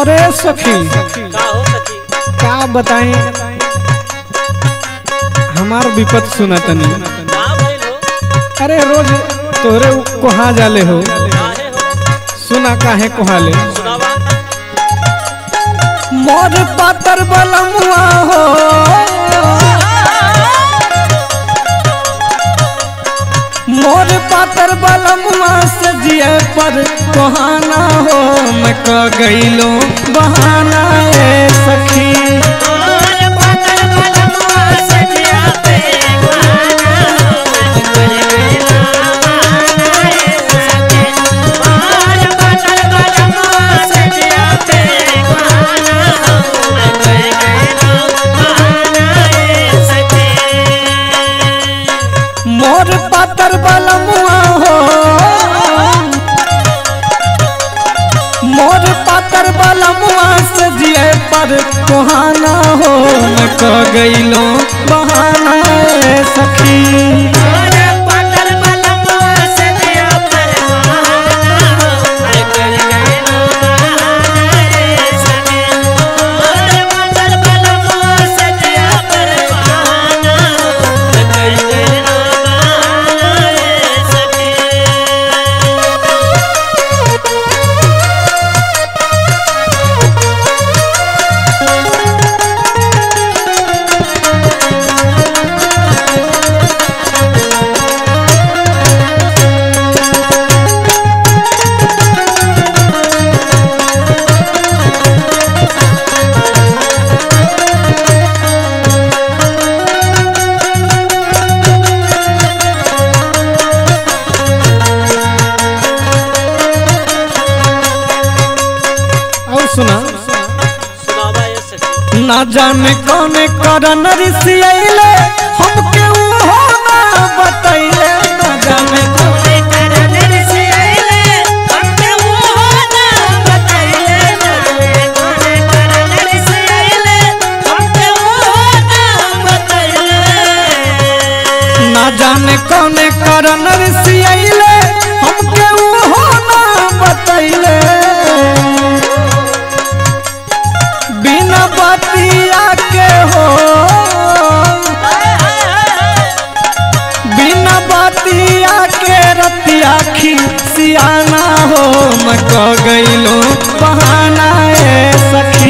अरे सखी का हो सखी का बताई हमार विपत सुना तनी का भइल हो अरे रोज तोरे कहाँ जाले हो काहे हो सुना काहे कोहाले सुनावा मोर पातर बलमुआ हो मोर पातर बलमुआ से जिए पर कोहाना हो मैं क गईलो बहाना ए सखी मोर पातर बलमुआ हो मोर पातर बलमुआ से जिए पर कोहाना हो मैं क गईलो बहाना ए सखी और सुना सुनावा ये सखी ना जाने कौन करन ऋषियले हमके हो ना बतैले ना जाने कौन ना जाने कौन करन ऋषियले हमके हो ना बतैले बिना बतिया के हो बिना बतिया के रतिया खिसियाना हो मैं क गईलो बहाना ए सखी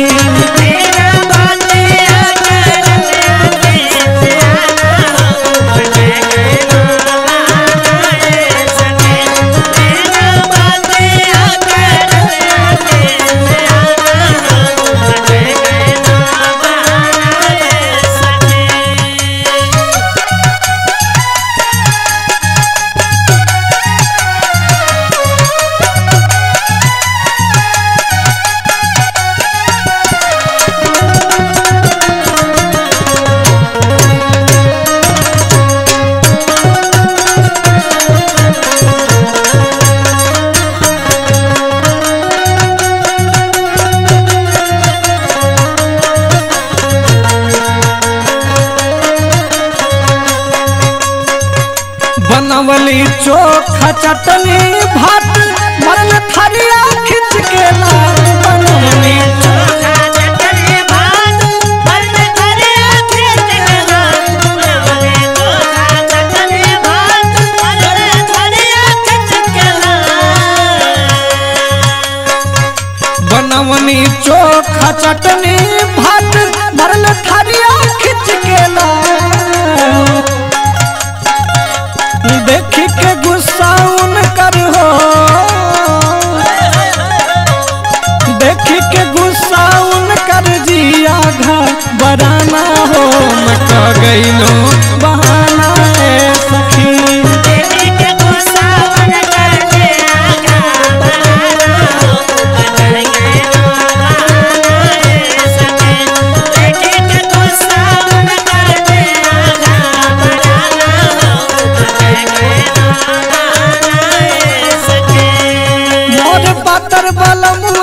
बनवली चोखा चटनी भात मरल थरिया खिंच के लाल बनवली बनवनी चोखा चटनी भात मरल थरिया खिंच के लाल देख के गुस्सा उनकर हो देख के गुस्सा उनकर जिया घर बराना हो मैं क गईलो बहाना ए सखी मोर पातर बलम